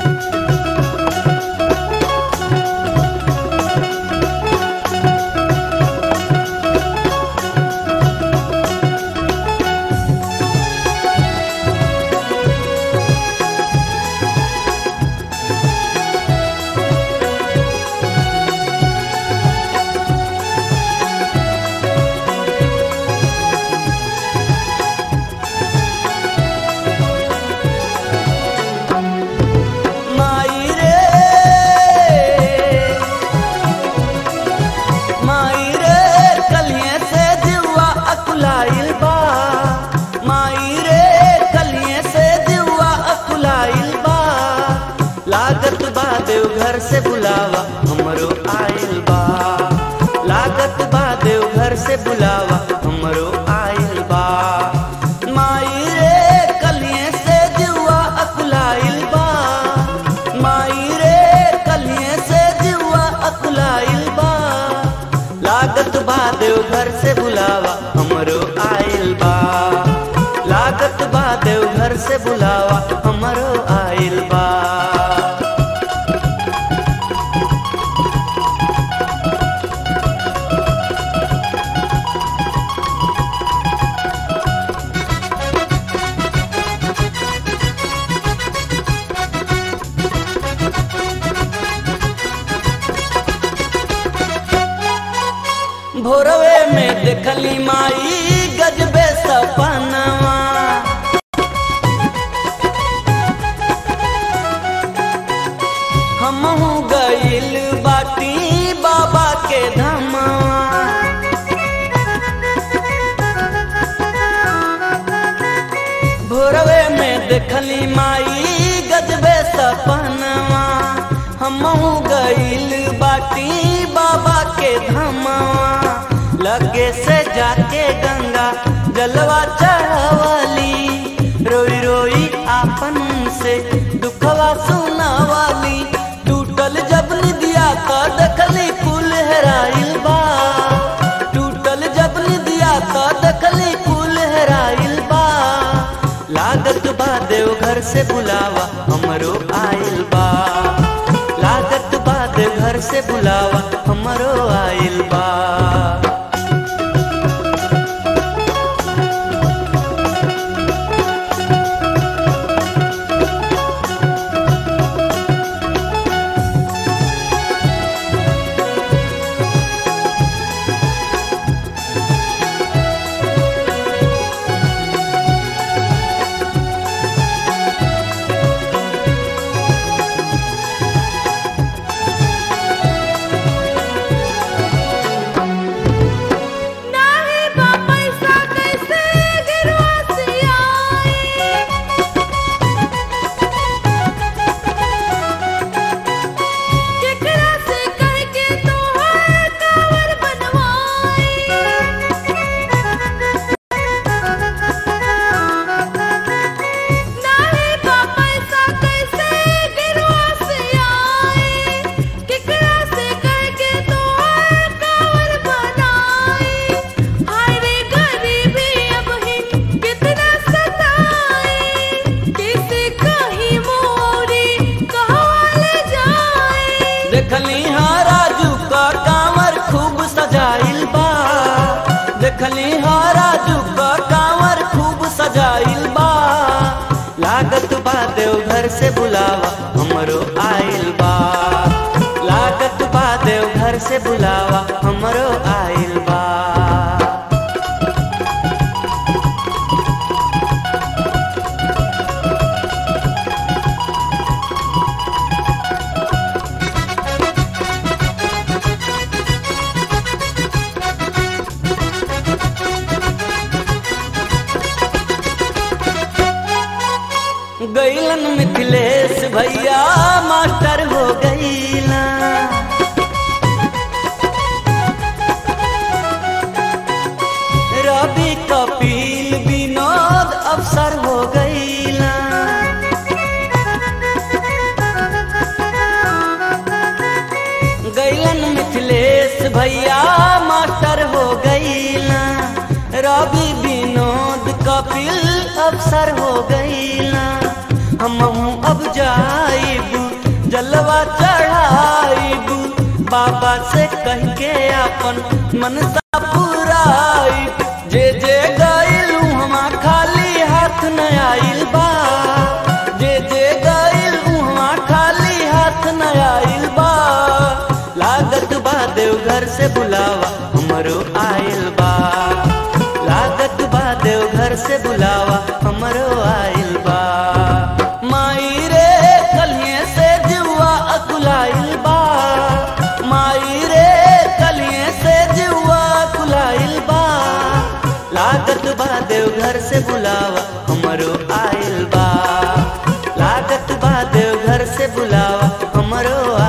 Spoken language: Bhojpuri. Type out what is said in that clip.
माई रे माई रे कलिए से जुआ अकुलाइल बा माई रे कलिए से जुआ अकुलाइल बा लागत बा देव घर से बुलावा हमरो आइल बा लागत बा देव घर से बुलावा हमरो आइल बा माई रे कलिए से जुआ अकुलाइल बा माई रे कलिए से जुआ अकुलाइल बा लागत बा देव घर से बुलावा हमरो आइल बा लागत बा देव घर से बुलावा हमरो आइल बा भोरवे में देखली माई गजबे सपनवा हमहू गइल बाटी बाबा के धमवा भोरवे में देखली माई गजबे सपनवा हमहू गइल बाटी बाबा के धमवा लगे से जाके गंगा जलवा चढ़ावली रोई रोई आपन से दुखवा सुनावाली टूटल जब निदिया का देखली कुल हेराइल बा टूटल जब निदिया का देखली कुल हेराइल बा लागत बा देव घर से बुलावा हमरो आइल बा लागत बा देव घर से बुलावा हमरो आइल बा नाही बा पैसा कैसे गिरवासी आई केकरा से कह के तोहर कावर बनवाई नाही बा पैसा कैसे गिरवासी आई केकरा से कह के तोहर कावर बनाई हाय रे गरीबी अब ही कितना सताई किसे कहीं मोरी कहाँ ले जाए देखली हाँ राजू का कांवर खूब सजाइल बा देखली हाँ राजू का कांवर खूब सजाइल बा लागत बा देव घर से बुलावा हमरो आइल बा लागत बा देव घर से बुलावा हमरो आइल बा गैलन मिथिलेश भैया मास्टर हो गईला रवि कपिल विनोद अफसर हो गईला गैलन मिथिलेश भैया मास्टर हो गईला रवि विनोद कपिल अफसर हो गईला हम अब जाइब जलवा चढ़ाइब बाबा से कह के अपन मनसा पुराइब जे जे गइल उहवा खाली हाथ न आइल बा जे जे गइल उहवा खाली हाथ न आइल बा लागत बा देवघर से बुलावा हमरो आइल बा लागत बा देवघर से बुलावा हमरो आइल बा माई रे कलिए से जुआ अकुलाइल बा माई रे कलिए से जुआ अकुलाइल बा लागत बा देवघर से बुलावा हमरो आइल बा लागत बा देवघर से बुलावा हमरो